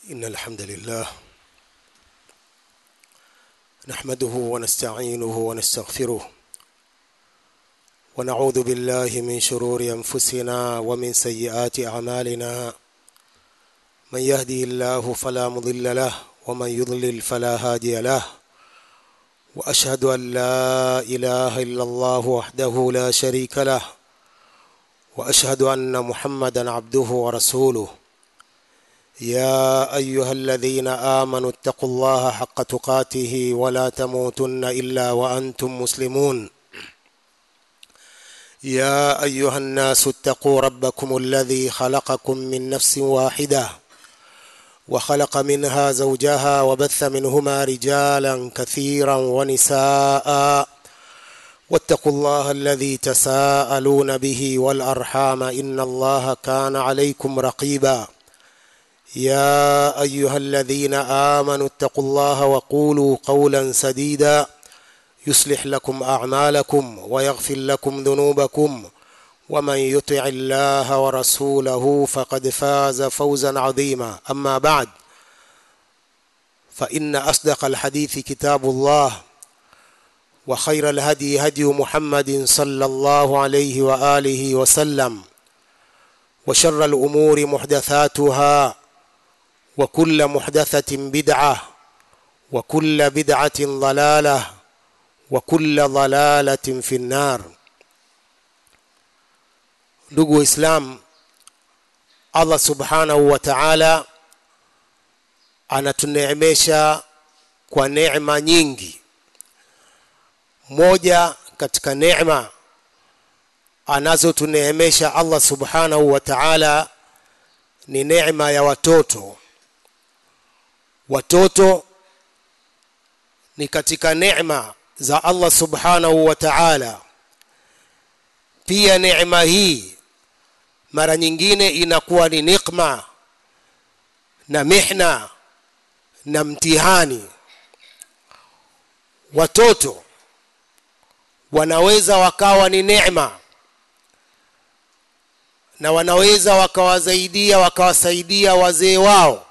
إن الحمد لله نحمده ونستعينه ونستغفره ونعوذ بالله من شرور أنفسنا ومن سيئات أعمالنا من يهدي الله فلا مضل له ومن يضلل فلا هادي له وأشهد أن لا إله إلا الله وحده لا شريك له وأشهد أن محمدا عبده ورسوله يا ايها الذين امنوا اتقوا الله حق تقاته ولا تموتن الا وانتم مسلمون يا ايها الناس اتقوا ربكم الذي خلقكم من نفس واحده وخلق منها زوجها وبث منهما رجالا كثيرا ونساء واتقوا الله الذي تساءلون به والارحام ان الله كان عليكم رقيبا يا ايها الذين امنوا اتقوا الله وقولوا قولا سديدا يصلح لكم اعمالكم ويغفر لكم ذنوبكم ومن يطع الله ورسوله فقد فاز فوزا عظيما اما بعد فان اصدق الحديث كتاب الله وخير الهدي هدي محمد صلى الله عليه واله وسلم وشر الامور محدثاتها وكل محدثة بدعة وكل بدعة ضلالة وكل ضلالة في النار ndugu islam allah subhanahu wa taala anatuneemesha kwa neema nyingi moja katika neema anazotuneemesha allah subhanahu wa taala ni neema ya watoto watoto ni katika neema za Allah subhanahu wa ta'ala pia neema hii mara nyingine inakuwa ni nikma na mihna na mtihani watoto wanaweza wakawa ni neema na wanaweza wakawasaidia wakawasaidia wazee wao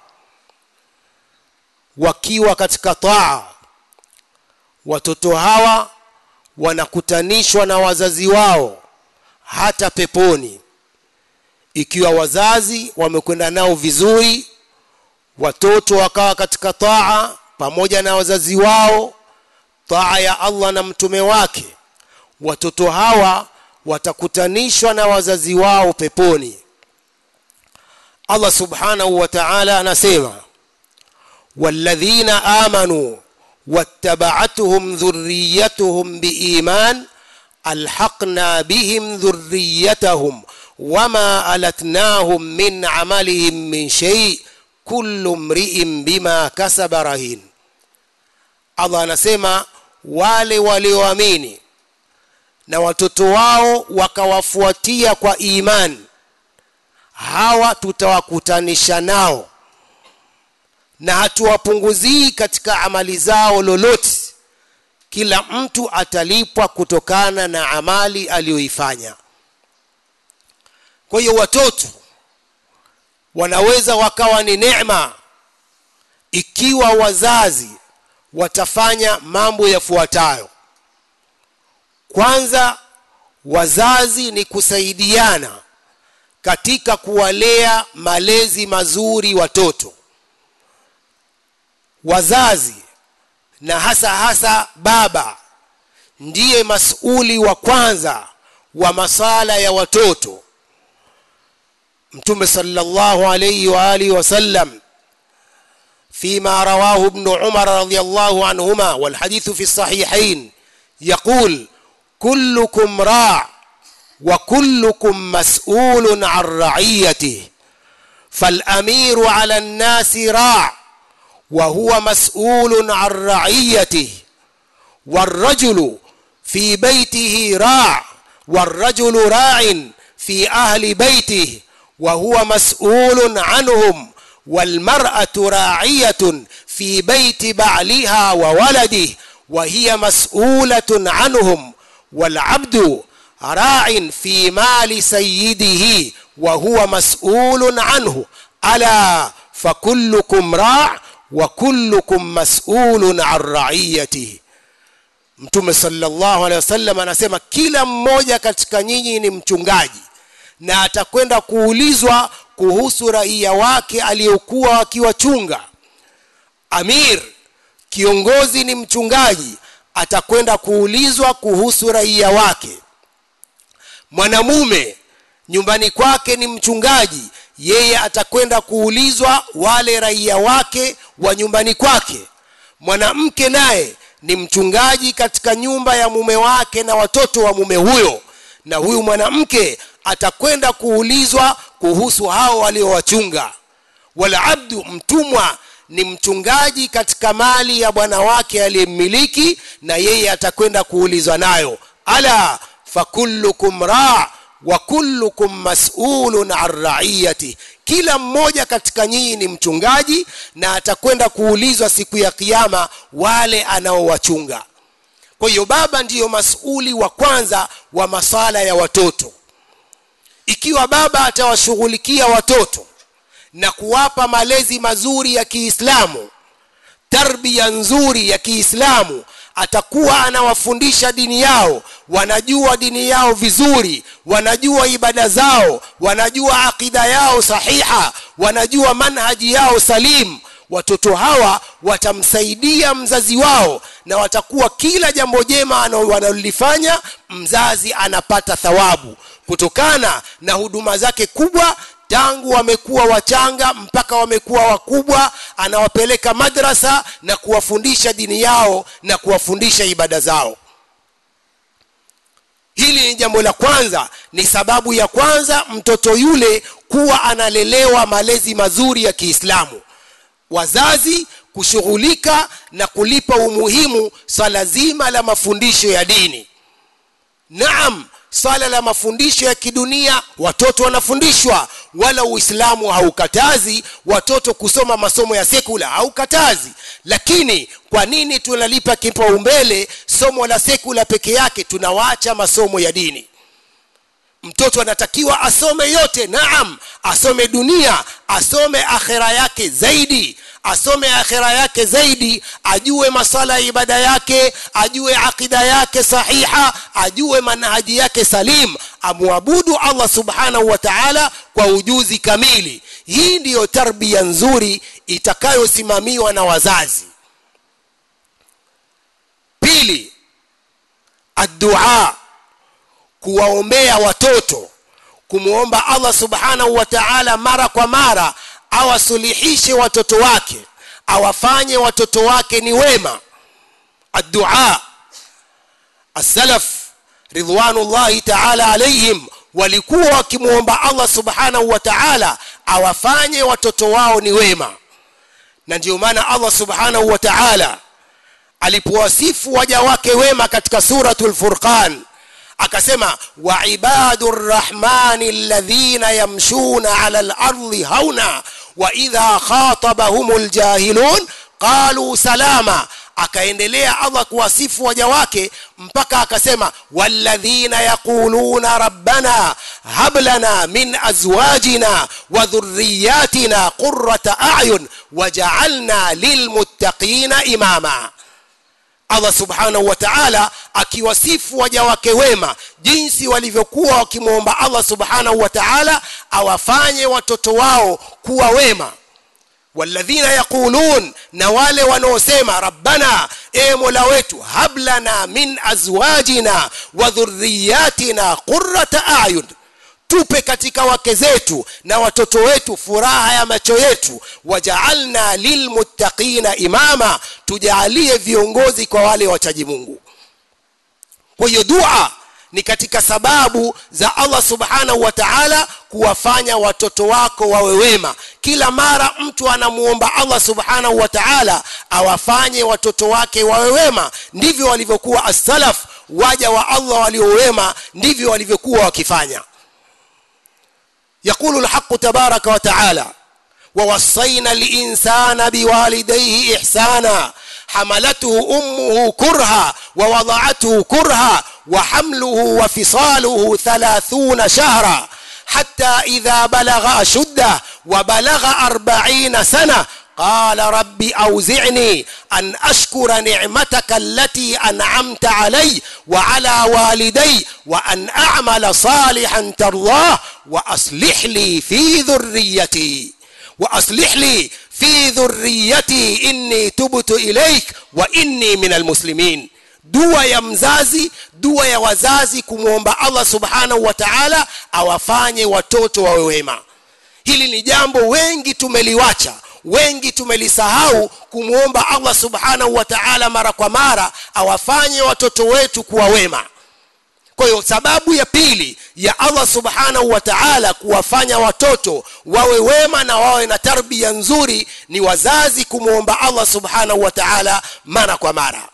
wakiwa katika taa watoto hawa wanakutanishwa na wazazi wao hata peponi ikiwa wazazi wamekwenda nao vizuri watoto wakawa katika taa pamoja na wazazi wao taa ya Allah na mtume wake watoto hawa watakutanishwa na wazazi wao peponi Allah subhanahu wa ta'ala anasema والذين آمنوا واتبعتهم ذريتهم بإيمان ألحقنا بهم ذريتهم وما ألتناهم من عملهم من شيء كل امرئ بما كسب رهين Allah anasema wale walioamini na watoto wao wakawafuatia kwa imani hawa tutawakutanisha nao na hatuwapunguzii katika amali zao lolote kila mtu atalipwa kutokana na amali aliyoifanya kwa hiyo watoto wanaweza wakawa ni neema ikiwa wazazi watafanya mambo yafuatayo kwanza wazazi ni kusaidiana katika kuwalea malezi mazuri watoto wazazi na hasa hasa baba ndiye masuli wa kwanza wa masala ya watoto mtume sallallahu alayhi wa alihi wasallam فيما رواه ابن عمر رضي الله عنهما والحديث في الصحيحين يقول كلكم راع وكلكم مسؤول عن رعيته فالامير على الناس راع وهو مسؤول عن رعيته والرجل في بيته راع والرجل راع في اهل بيته وهو مسؤول عنهم والمراه راعيه في بيت بعلها وولده وهي مسؤوله عنهم والعبد راع في مال سيده وهو مسؤول عنه الا fakullukum ra wa kullukum mas'ulun an ra'iyatihi mtume sallallahu alaihi wasallam anasema kila mmoja katika nyinyi ni mchungaji na atakwenda kuulizwa kuhusu raia wake aliyokuwa akiwachunga amir kiongozi ni mchungaji atakwenda kuulizwa kuhusu raia wake mwanamume nyumbani kwake ni mchungaji yeye atakwenda kuulizwa wale raia wake wa nyumbani kwake mwanamke naye ni mchungaji katika nyumba ya mume wake na watoto wa mume huyo na huyu mwanamke atakwenda kuulizwa kuhusu hao waliowachunga wala abdu mtumwa ni mchungaji katika mali ya bwana wake aliyemmiliki na yeye atakwenda kuulizwa nayo ala fakullukum ra wa kullukum mas'ulun an ra'iyati kila mmoja katika nyinyi ni mchungaji na atakwenda kuulizwa siku ya kiyama wale anaowachunga kwa hiyo baba ndiyo masuli wa kwanza wa masala ya watoto ikiwa baba atawashughulikia watoto na kuwapa malezi mazuri ya Kiislamu tarbia nzuri ya Kiislamu atakuwa anawafundisha dini yao wanajua dini yao vizuri wanajua ibada zao wanajua akida yao sahiha wanajua manhaji yao salim watoto hawa watamsaidia mzazi wao na watakuwa kila jambo jema wanalolifanya mzazi anapata thawabu kutokana na huduma zake kubwa tangu wamekuwa wachanga mpaka wamekuwa wakubwa anawapeleka madrasa na kuwafundisha dini yao na kuwafundisha ibada zao hili ni jambo la kwanza ni sababu ya kwanza mtoto yule kuwa analelewa malezi mazuri ya Kiislamu wazazi kushughulika na kulipa umuhimu swala zima la mafundisho ya dini naam swala la mafundisho ya kidunia watoto wanafundishwa wala uislamu haukatazi watoto kusoma masomo ya sekula haukatazi lakini kwa nini tunalipa kipaumbele somo la sekula peke yake tunawaacha masomo ya dini mtoto anatakiwa asome yote naam asome dunia asome akhera yake zaidi asome akhira yake zaidi ajue masala ya ibada yake ajue akida yake sahiha ajue manhaji yake salim amwabudu Allah subhanahu wa ta'ala kwa ujuzi kamili hii ndiyo tarbia nzuri itakayosimamiwa na wazazi pili addua kuwaombea watoto kumwomba Allah subhanahu wa ta'ala mara kwa mara awasulihishe watoto wake awafanye watoto wake ni wema addua as-salaf ridwanullahi ta'ala alayhim walikuwa wakimwomba Allah subhanahu wa ta'ala awafanye watoto wao ni wema na ndio maana Allah subhanahu wa ta'ala alipowasifu waja wake wema katika suratul furqan akasema wa ibadur rahmani alladhina yamshuna ala al-ardi hauna wa idha khatabahumul jahilun qalu salama akaendelea Allah kuwasifu waja wake mpaka akasema walladhina yaquluna rabbana hab lana min azwajina wa dhurriyyatina qurrata a'yun waj'alna lilmuttaqina imama Allah subhanahu wa ta'ala akiwasifu waja wake wema jinsi walivyokuwa wakimwomba Allah subhanahu wa ta'ala awafanye watoto wao kuwa wema walladhina yaqulun na wale wanaosema rabbana e mola wetu hablana min azwajina wa dhurriyatina qurrata a'yun tupe katika wake zetu na watoto wetu furaha ya macho yetu wajaalna lilmuttaqina imama tujalie viongozi kwa wale wachaji Mungu kwa hiyo dua ni katika sababu za Allah subhanahu wa ta'ala kuwafanya watoto wako wawe wema kila mara mtu anamuomba Allah subhanahu wa ta'ala awafanye watoto wake wawe wema ndivyo walivyokuwa as-salaf waja wa Allah waliowema ndivyo walivyokuwa wakifanya يقول الحق تبارك وتعالى ووصينا الإنسان بوالديه إحسانا حملته أمه كرها ووضعته كرها وحمله وفصاله ثلاثون شهرا حتى إذا بلغ أشده وبلغ أربعين سنة قال رب أوزعني أن أشكر نعمتك التي أنعمت علي وعلى والدي وأن أعمل صالحا ترضاه وأصلح لي في ذريتي وأصلح لي في ذريتي إني تبت إليك وإني من المسلمين dua ya mzazi dua ya wazazi kumwomba allah subhanahu wa taala awafanye watoto wawe wema hili ni jambo wengi tumeliwacha wengi tumelisahau kumwomba allah subhanahu wa taala mara kwa mara awafanye watoto wetu kuwa wema kwa hiyo sababu ya pili ya allah subhanahu wa taala kuwafanya watoto wawe wema na wawe na tarbia nzuri ni wazazi kumwomba allah subhanahu wa taala mara kwa mara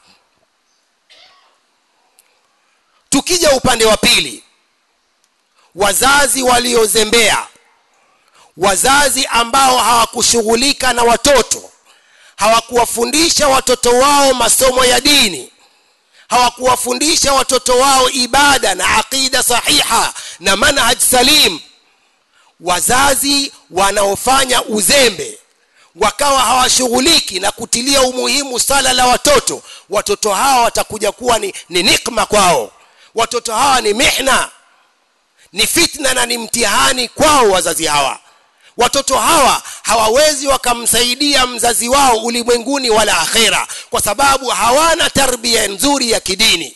tukija upande wa pili wazazi waliozembea wazazi ambao hawakushughulika na watoto hawakuwafundisha watoto wao masomo ya dini hawakuwafundisha watoto wao ibada na aqida sahiha na manhaj salim wazazi wanaofanya uzembe wakawa hawashughuliki na kutilia umuhimu sala la watoto watoto hawa watakuja kuwa ni, ni nikma kwao watoto hawa ni mihna ni fitna na ni mtihani kwao wazazi hawa watoto hawa hawawezi wakamsaidia mzazi wao ulimwenguni wala akhera kwa sababu hawana tarbia nzuri ya kidini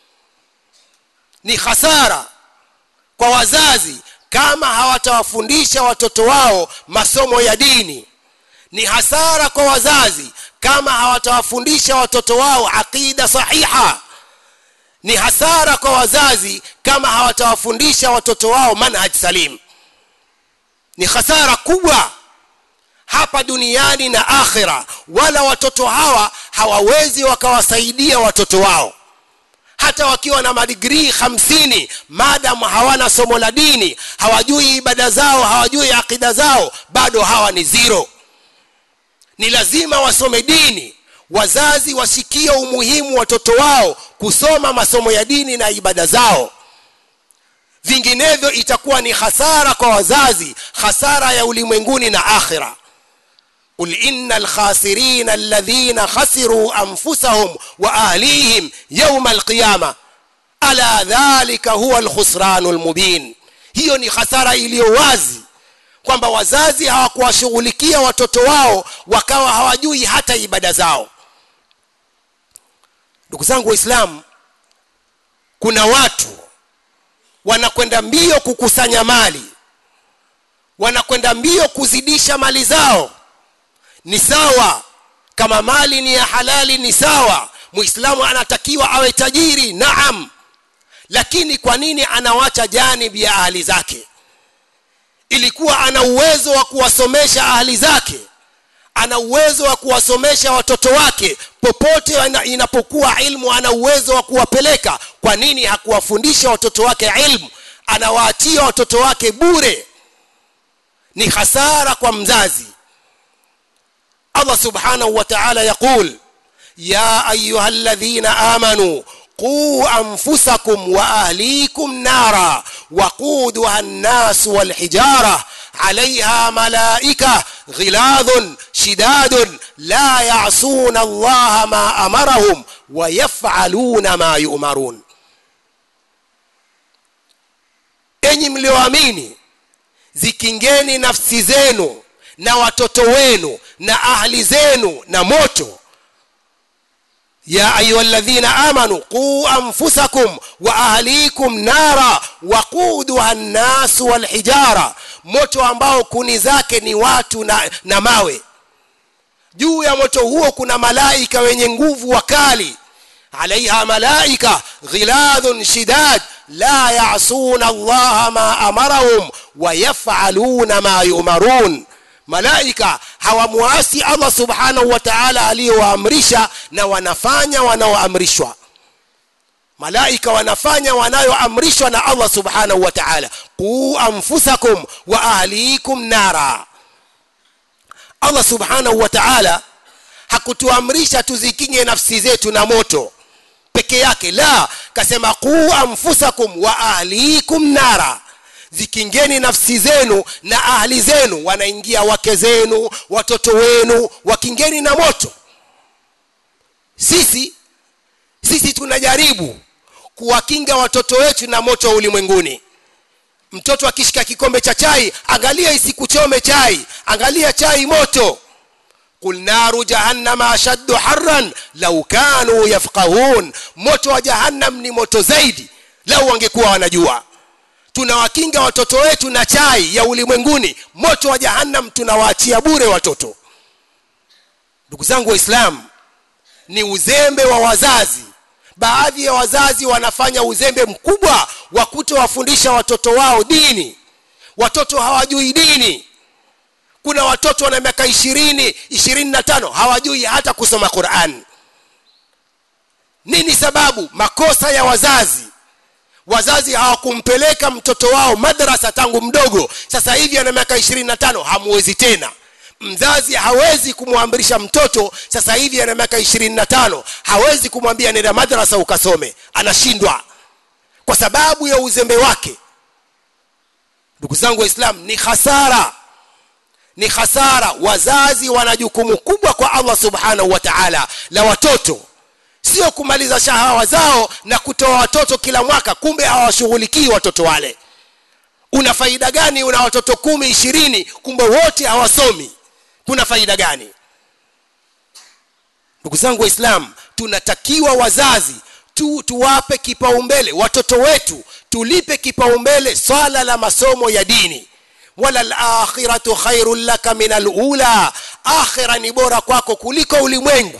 ni hasara kwa wazazi kama hawatawafundisha watoto wao masomo ya dini ni hasara kwa wazazi kama hawatawafundisha watoto wao aqida sahiha ni hasara kwa wazazi kama hawatawafundisha watoto wao manhaj salim ni hasara kubwa hapa duniani na akhira wala watoto hawa hawawezi wakawasaidia watoto wao hata wakiwa na madigrii hamsini maadamu hawana somo la dini hawajui ibada zao hawajui akida zao bado hawa ni zero ni lazima wasome dini wazazi wasikie umuhimu watoto wao kusoma masomo ya dini na ibada zao vinginevyo itakuwa ni hasara kwa wazazi hasara ya ulimwenguni na akhira قل إن الخاسرين الذين خسروا أنفسهم وأهليهم يوم القيامة ألا ذلك هو الخسران المبين hiyo ni hasara iliyo wazi kwamba wazazi hawakuwashughulikia watoto wao wakawa hawajui hata ibada zao ndugu zangu waislamu kuna watu wanakwenda mbio kukusanya mali wanakwenda mbio kuzidisha mali zao ni sawa kama mali ni ya halali ni sawa muislamu anatakiwa awe tajiri naam lakini kwa nini anawacha janibi ya ahli zake ilikuwa ana uwezo wa kuwasomesha ahli zake ana uwezo wa kuwasomesha watoto wake popote inapokuwa ilmu ana uwezo wa kuwapeleka kwa nini hakuwafundisha watoto wake ilmu anawaachia watoto wake bure ni hasara kwa mzazi Allah subhanahu wa ta'ala yaqul ya ayuha alladhina amanu quu anfusakum wa ahlikum nara waquduha an-nas wal hijara عليها ملائكة غلاظ شداد لا يعصون الله ما أمرهم ويفعلون ما يؤمرون enyi mlioamini zikingeni nafsi zenu na watoto wenu na ahli zenu na moto ya ayuha ladhina amanu quu anfusakum wa ahlikum nara waquduha nnasu walhijara moto ambao kuni zake ni watu na, na mawe juu ya moto huo kuna malaika wenye nguvu wakali alaiha malaika ghiladhun shidad la yasuna allaha ma amarahum wayafaluna ma yumarun malaika hawamwasi allah subhanahu wa taala aliyowaamrisha na wanafanya wanaoamrishwa malaika wanafanya wanayoamrishwa na allah subhanahu wa taala quu anfusakum wa ahlikum nara allah subhanahu wa taala hakutuamrisha tuzikinge nafsi zetu na moto peke yake la kasema quu anfusakum wa ahlikum nara zikingeni nafsi zenu na ahli zenu wanaingia wake zenu watoto wenu wakingeni na moto sisi sisi tunajaribu kuwakinga watoto wetu na moto wa ulimwenguni mtoto akishika kikombe cha chai angalia isikuchome chai angalia chai moto qul naru jahannama ashaddu harran lau kanu yafqahun moto wa jahannam ni moto zaidi lau wangekuwa wanajua tunawakinga watoto wetu na chai ya ulimwenguni moto wa jahannam tunawaachia bure watoto ndugu zangu waislamu ni uzembe wa wazazi baadhi ya wazazi wanafanya uzembe mkubwa wa kutowafundisha watoto wao dini watoto hawajui dini kuna watoto wana miaka ishirini ishirini na tano hawajui hata kusoma quran nini sababu makosa ya wazazi wazazi hawakumpeleka mtoto wao madrasa tangu mdogo sasa hivi ana miaka ishirini na tano hamuwezi tena mzazi hawezi kumwamrisha mtoto sasa hivi ana miaka ishirini na tano hawezi kumwambia nenda madrasa ukasome anashindwa kwa sababu ya uzembe wake ndugu zangu waislam ni hasara ni hasara wazazi wana jukumu kubwa kwa allah subhanahu wa taala la watoto sio kumaliza shahawa zao na kutoa watoto kila mwaka kumbe hawashughulikii watoto wale una faida gani una watoto kumi ishirini kumbe wote hawasomi kuna faida gani ndugu zangu waislamu tunatakiwa wazazi tu tuwape kipaumbele watoto wetu tulipe kipaumbele swala la masomo ya dini wala lakhiratu khairun laka min alula akhira ni bora kwako kuliko ulimwengu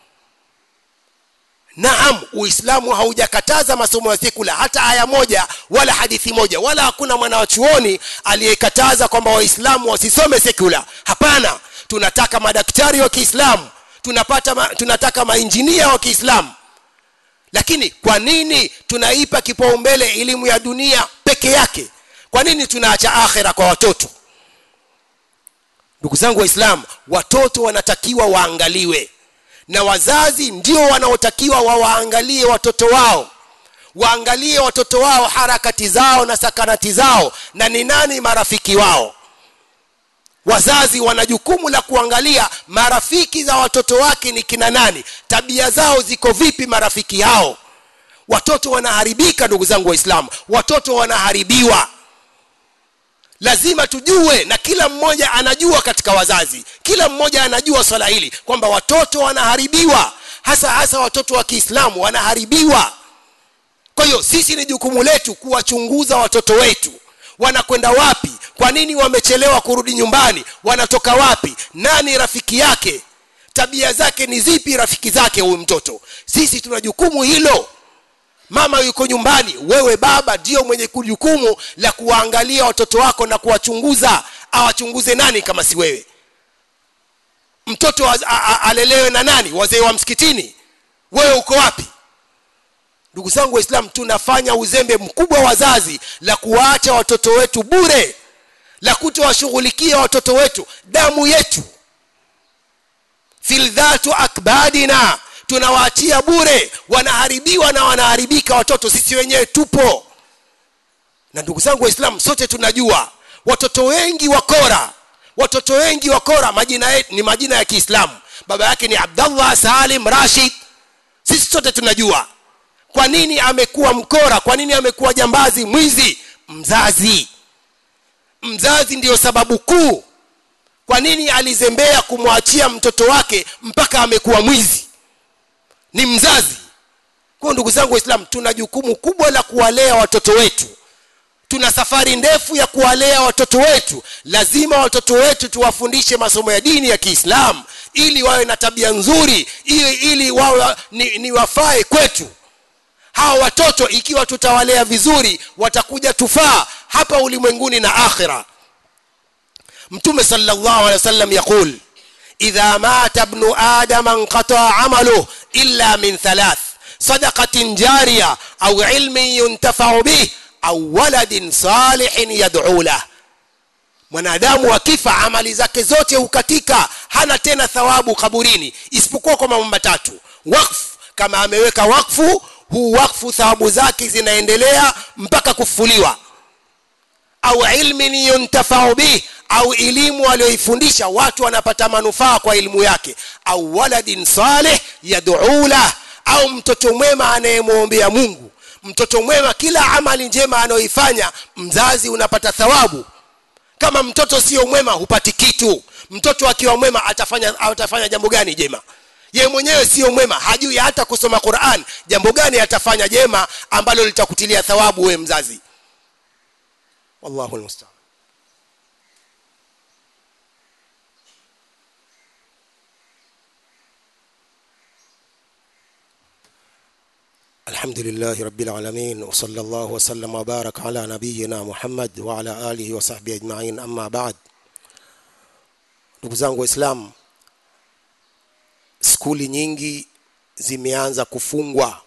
naam uislamu haujakataza masomo ya sekula hata aya moja wala hadithi moja wala hakuna mwanachuoni aliyekataza kwamba waislamu wasisome sekula hapana tunataka madaktari wa kiislamu tunapata ma, tunataka mainjinia wa kiislamu lakini kwa nini tunaipa kipaumbele elimu ya dunia peke yake kwa nini tunaacha akhira kwa watoto ndugu zangu waislamu watoto wanatakiwa waangaliwe na wazazi ndio wanaotakiwa wawaangalie watoto wao waangalie watoto wao harakati zao na sakanati zao na ni nani marafiki wao wazazi wana jukumu la kuangalia marafiki za watoto wake ni kina nani tabia zao ziko vipi marafiki hao watoto wanaharibika ndugu zangu waislamu watoto wanaharibiwa lazima tujue na kila mmoja anajua katika wazazi kila mmoja anajua swala hili kwamba watoto wanaharibiwa hasa hasa watoto wa kiislamu wanaharibiwa kwa hiyo sisi ni jukumu letu kuwachunguza watoto wetu wanakwenda wapi kwa nini wamechelewa kurudi nyumbani wanatoka wapi nani rafiki yake tabia zake ni zipi rafiki zake huyu mtoto sisi tuna jukumu hilo mama yuko nyumbani wewe baba ndio mwenye jukumu la kuwaangalia watoto wako na kuwachunguza awachunguze nani kama si wewe mtoto a, a, a, alelewe na nani wazee wa msikitini wewe uko wapi ndugu zangu waislamu tunafanya uzembe mkubwa wazazi la kuwaacha watoto wetu bure la kutowashughulikia watoto wetu damu yetu fildhatu akbadina tunawaachia bure wanaharibiwa na wanaharibika watoto sisi wenyewe tupo na ndugu zangu waislamu sote tunajua watoto wengi wakora watoto wengi wakora majina yetu ni majina ya kiislamu baba yake ni abdallah salim rashid sisi sote tunajua kwa nini amekuwa mkora kwa nini amekuwa jambazi mwizi mzazi mzazi ndiyo sababu kuu kwa nini alizembea kumwachia mtoto wake mpaka amekuwa mwizi ni mzazi kwa ndugu zangu waislamu tuna jukumu kubwa la kuwalea watoto wetu tuna safari ndefu ya kuwalea watoto wetu lazima watoto wetu tuwafundishe masomo ya dini ya kiislamu ili wawe na tabia nzuri ili, ili wawe ni, ni wafae kwetu hawa watoto ikiwa tutawalea vizuri watakuja tufaa hapa ulimwenguni na akhira mtume sallallahu alaihi wasallam yaqul idha mata ibnu adama انقطع عمله إلا من ثلاث صدقة جارية أو علم ينتفع به أو ولد صالح يدعو له mwanadamu akifa amali zake zote hukatika hana tena thawabu kaburini isipokuwa kwa mambo matatu wakfu kama ameweka wakfu huu wakfu thawabu zake zinaendelea mpaka kufufuliwa au ilmin yuntafau bih au elimu aliyoifundisha watu wanapata manufaa kwa elimu yake au waladin saleh yad'u lah au mtoto mwema anayemwombea mungu mtoto mwema kila amali njema anayoifanya mzazi unapata thawabu kama mtoto sio mwema hupati kitu mtoto akiwa mwema atafanya atafanya jambo gani jema ye mwenyewe sio mwema hajui hata kusoma Qur'an jambo gani atafanya jema ambalo litakutilia thawabu we mzazi wallahu almusta'an الحمد لله رب العالمين وصلى الله وسلم وبارك على نبينا محمد وعلى آله وصحبه أجمعين أما بعد ndugu zangu waislamu skuli nyingi zimeanza kufungwa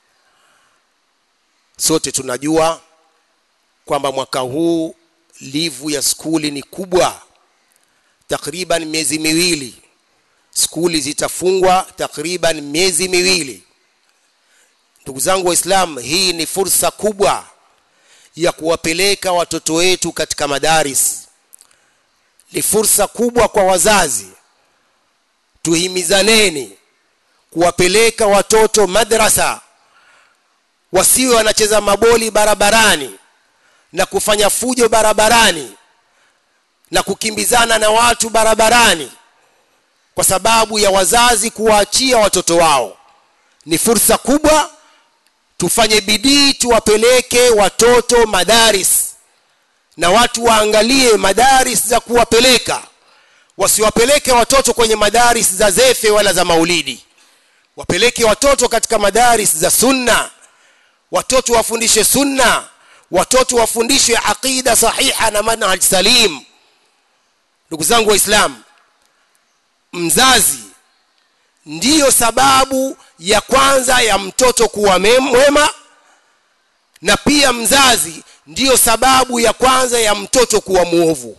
sote tunajua kwamba mwaka huu livu ya skuli ni kubwa takriban miezi miwili skuli zitafungwa takriban miezi miwili ndugu zangu waislamu hii ni fursa kubwa ya kuwapeleka watoto wetu katika madaris ni fursa kubwa kwa wazazi tuhimizaneni kuwapeleka watoto madrasa wasiwe wanacheza maboli barabarani na kufanya fujo barabarani na kukimbizana na watu barabarani kwa sababu ya wazazi kuwaachia watoto wao ni fursa kubwa tufanye bidii tuwapeleke watoto madaris na watu waangalie madaris za kuwapeleka wasiwapeleke watoto kwenye madaris za zefe wala za maulidi wapeleke watoto katika madaris za sunna watoto wafundishe sunna watoto wafundishwe aqida sahiha na manhaj salim ndugu zangu waislamu mzazi ndiyo sababu ya kwanza ya mtoto kuwa mwema na pia mzazi ndiyo sababu ya kwanza ya mtoto kuwa muovu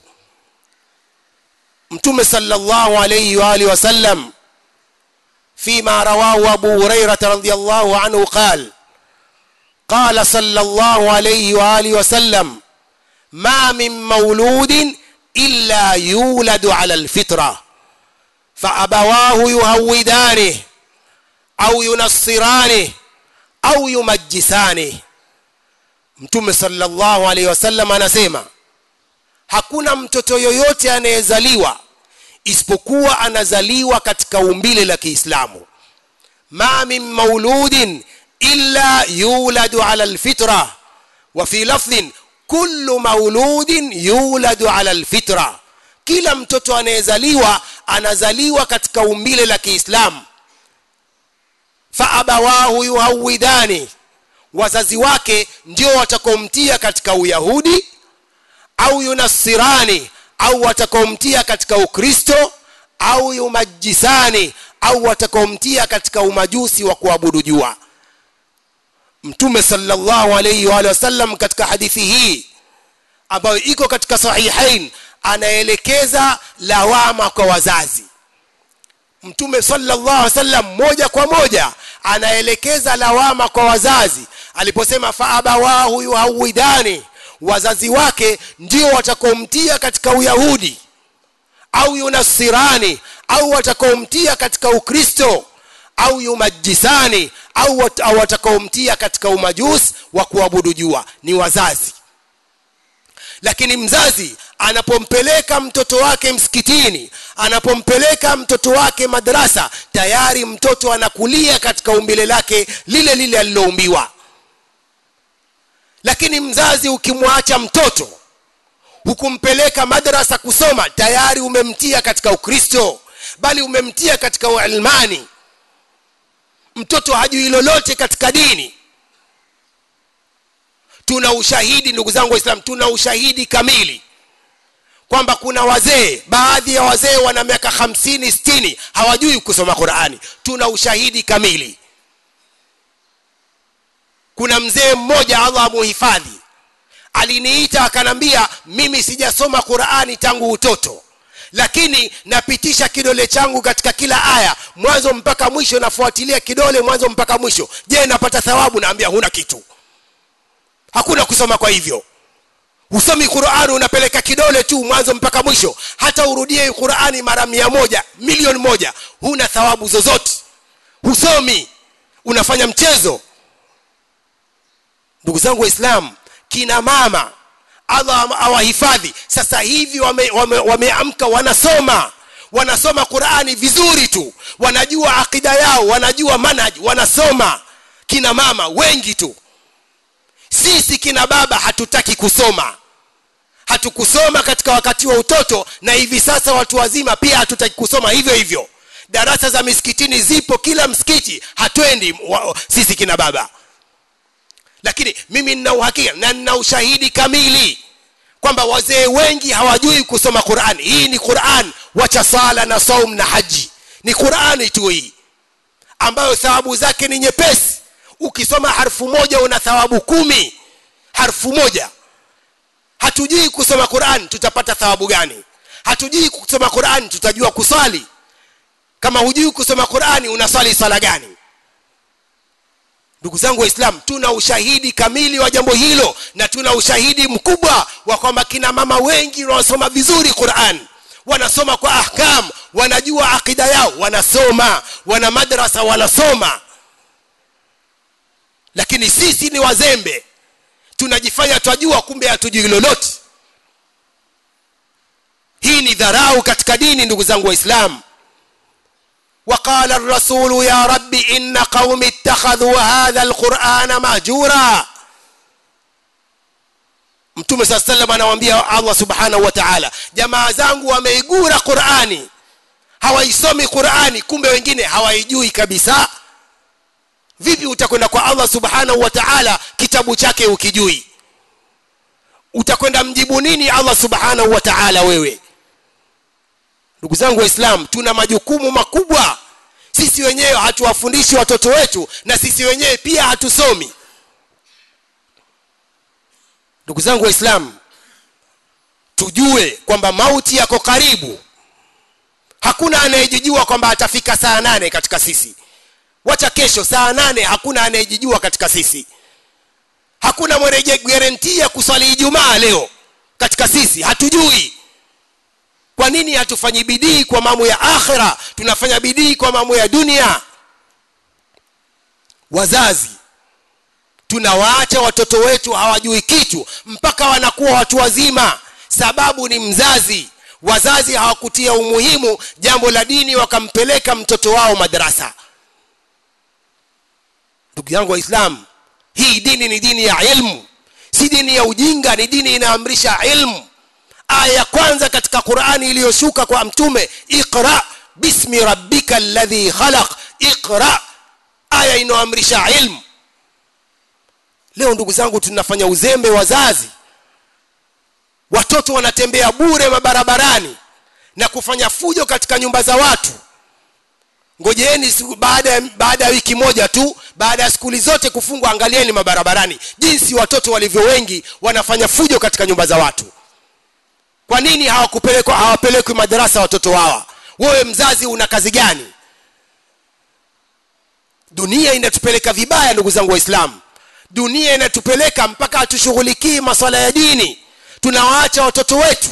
mtume sallallahu alayhi wa alihi wasallam فيما رواه أبو هريرة رضي الله عنه قال قال صلى الله عليه وآله وسلم ما من مولود إلا يولد على الفطرة فأبواه يهودانه أو ينصرانه أو يمجسانه mtume sallallahu alaihi wasallam anasema hakuna mtoto yoyote anayezaliwa isipokuwa anazaliwa katika umbile la Kiislamu ma min mauludin illa yuladu ala alfitra wa fi lafdhin kullu mauludin yuladu ala alfitra kila mtoto anayezaliwa anazaliwa katika umbile la Kiislamu fa abawahu yuhawidani wazazi wake ndio watakaomtia katika uyahudi au yunasirani au watakaomtia katika ukristo au yumajisani au watakaomtia katika umajusi wa kuabudu jua mtume sallallahu alayhi wa sallam katika hadithi hii ambayo iko katika sahihain anaelekeza lawama kwa wazazi mtume sallallahu alaihi wasallam moja kwa moja anaelekeza lawama kwa wazazi aliposema faabawahu yuhawidani wazazi wake ndio watakaomtia katika uyahudi au yunasirani au watakaomtia katika ukristo au yumajisani au, wat, au watakaomtia katika umajusi wa kuabudu jua ni wazazi lakini mzazi anapompeleka mtoto wake msikitini anapompeleka mtoto wake madrasa tayari mtoto anakulia katika umbile lake lile lile aliloumbiwa lakini mzazi ukimwacha mtoto hukumpeleka madrasa kusoma tayari umemtia katika ukristo bali umemtia katika uilmani mtoto hajui lolote katika dini tuna ushahidi ndugu zangu waislamu tuna ushahidi kamili kwamba kuna wazee baadhi ya wazee wana miaka hamsini sitini hawajui kusoma qurani tuna ushahidi kamili kuna mzee mmoja allah amuhifadhi aliniita akanambia mimi sijasoma qurani tangu utoto lakini napitisha kidole changu katika kila aya mwanzo mpaka mwisho nafuatilia kidole mwanzo mpaka mwisho je napata thawabu naambia huna kitu hakuna kusoma kwa hivyo husomi qurani unapeleka kidole tu mwanzo mpaka mwisho hata urudie qurani mara mia moja milioni moja huna thawabu zozote husomi unafanya mchezo ndugu zangu waislamu kina mama allah awahifadhi sasa hivi wameamka wame, wame, wame wanasoma wanasoma qurani vizuri tu wanajua akida yao wanajua manhaji wanasoma kina mama wengi tu sisi kina baba hatutaki kusoma hatukusoma katika wakati wa utoto na hivi sasa watu wazima pia hatutaki kusoma hivyo hivyo darasa za misikitini zipo kila msikiti hatwendi wa, sisi kina baba lakini mimi nina uhakika na nina ushahidi kamili kwamba wazee wengi hawajui kusoma qurani hii ni quran wacha sala na saum na haji ni qurani tu hii ambayo thawabu zake ni nyepesi ukisoma harfu moja una thawabu kumi harfu moja hatujui kusoma quran tutapata thawabu gani hatujui kusoma quran tutajua kuswali kama hujui kusoma qurani unaswali swala gani ndugu zangu waislam tuna ushahidi kamili wa jambo hilo na tuna ushahidi mkubwa wa kwamba kina mama wengi wanaosoma vizuri quran wanasoma kwa ahkam wanajua akida yao wanasoma wana madrasa wanasoma lakini sisi ni wazembe tunajifanya twajua kumbe hatujui lolote hii ni dharau katika dini ndugu zangu waislamu وقال الرسول يا رب إن قوم اتخذوا هذا القرآن مهجورا mtume saa salam anawambia allah subhanahu wa taala jamaa zangu wameigura qurani hawaisomi qurani kumbe wengine hawaijui kabisa vipi utakwenda kwa allah subhanahu wa taala kitabu chake ukijui utakwenda mjibu nini allah subhanahu wa taala wewe ndugu zangu waislam tuna majukumu makubwa sisi wenyewe hatuwafundishi watoto wetu na sisi wenyewe pia hatusomi ndugu zangu waislamu tujue kwamba mauti yako karibu hakuna anayejijua kwamba atafika saa nane katika sisi wacha kesho saa nane hakuna anayejijua katika sisi hakuna mwenye garantii ya kuswali ijumaa leo katika sisi hatujui kwa nini hatufanyi bidii kwa mambo ya akhira tunafanya bidii kwa mambo ya dunia wazazi tunawaacha watoto wetu hawajui kitu mpaka wanakuwa watu wazima sababu ni mzazi wazazi hawakutia umuhimu jambo la dini wakampeleka mtoto wao madarasa ndugu yangu waislamu hii dini ni dini ya ilmu si dini ya ujinga ni dini inaamrisha ilmu aya ya kwanza katika qurani iliyoshuka kwa mtume iqra bismi rabbika alladhi khalaq iqra aya inayoamrisha ilmu leo ndugu zangu tunafanya uzembe wazazi watoto wanatembea bure mabarabarani na kufanya fujo katika nyumba za watu ngojeeni baada ya baada ya wiki moja tu baada ya skuli zote kufungwa angalieni mabarabarani jinsi watoto walivyo wengi wanafanya fujo katika nyumba za watu kwa nini hawakupelekwa hawapelekwi madarasa watoto hawa wewe mzazi una kazi gani dunia inatupeleka vibaya ndugu zangu waislamu dunia inatupeleka mpaka hatushughulikii maswala ya dini tunawaacha watoto wetu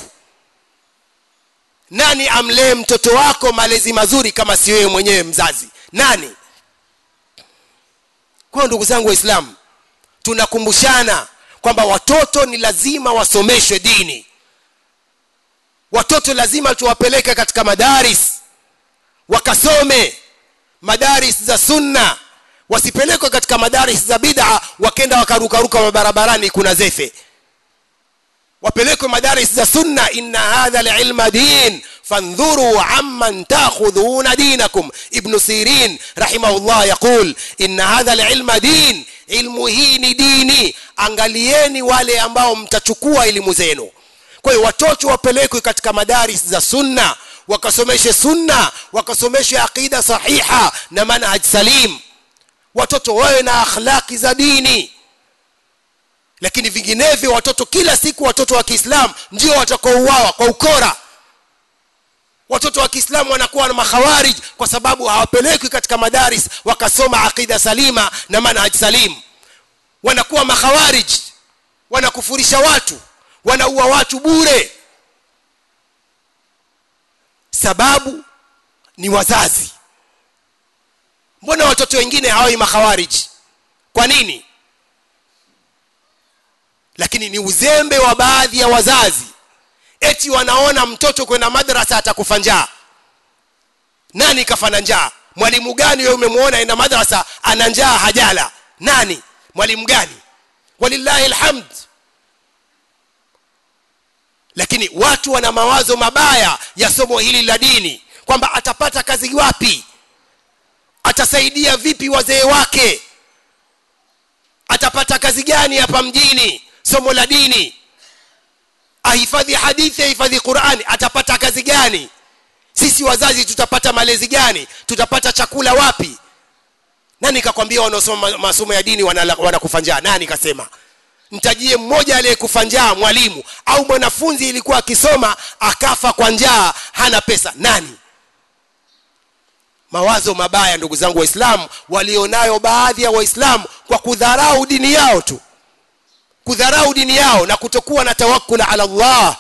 nani amlee mtoto wako malezi mazuri kama si wewe mwenyewe mzazi nani kwa ndugu zangu waislamu tunakumbushana kwamba watoto ni lazima wasomeshwe dini watoto lazima tuwapeleke katika madaris wakasome madaris za sunna wasipelekwe katika madaris za bid'a wakenda wakarukaruka mabarabarani kuna zefe wapelekwe madaris za sunna inna hadha lilma din fandhuru amman takhudhuna dinakum ibnu sirin rahimahullah yaqul inna hadha lilma din ilmu hii ni dini angalieni wale ambao mtachukua elimu zenu kwa hiyo watoto wapelekwe katika madaris za sunna wakasomeshe sunna wakasomeshe aqida sahiha na manhaj salim watoto wawe na akhlaki za dini lakini vinginevyo watoto kila siku watoto wa kiislamu ndio watakaouawa kwa ukora watoto wa kiislamu wanakuwa na makhawarij kwa sababu hawapelekwi katika madaris wakasoma aqida salima na manhaj salim wanakuwa makhawarij wanakufurisha watu wanaua watu bure sababu ni wazazi mbona watoto wengine hawawi makhawariji kwa nini lakini ni uzembe wa baadhi ya wazazi eti wanaona mtoto kwenda madrasa atakufa njaa nani kafana njaa mwalimu gani wewe umemwona enda madrasa ana njaa hajala nani mwalimu gani walillahi alhamd lakini watu wana mawazo mabaya ya somo hili la dini kwamba atapata kazi wapi atasaidia vipi wazee wake atapata kazi gani hapa mjini somo la dini ahifadhi hadithi ahifadhi qurani atapata kazi gani sisi wazazi tutapata malezi gani tutapata chakula wapi nani kakwambia wanaosoma masomo ya dini wanakufa njaa nani kasema mtajie mmoja aliyekufa njaa mwalimu au mwanafunzi ilikuwa akisoma akafa kwa njaa hana pesa nani mawazo mabaya ndugu zangu waislamu walionayo baadhi ya waislamu kwa kudharau dini yao tu kudharau dini yao na kutokuwa na tawakkul ala Allah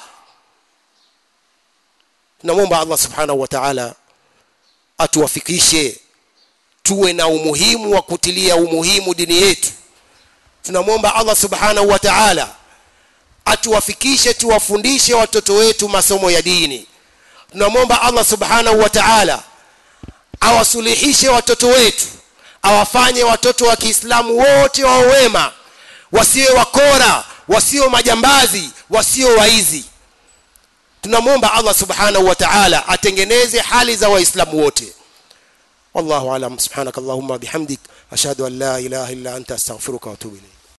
tunamwomba Allah subhanahu wa ta'ala atuwafikishe tuwe na umuhimu wa kutilia umuhimu dini yetu tunamwomba Allah subhanahu wa ta'ala atuwafikishe tuwafundishe watoto wetu masomo ya dini tunamwomba Allah subhanahu wa ta'ala awasuluhishe watoto wetu awafanye watoto wa Kiislamu wote wa wema wasiwe wakora wasio majambazi wasio waizi tunamwomba Allah subhanahu wa ta'ala atengeneze hali za waislamu wote wallahu alam subhanakallahumma bihamdik ashhadu an la ilaha illa anta astaghfiruka wa atubu ilayk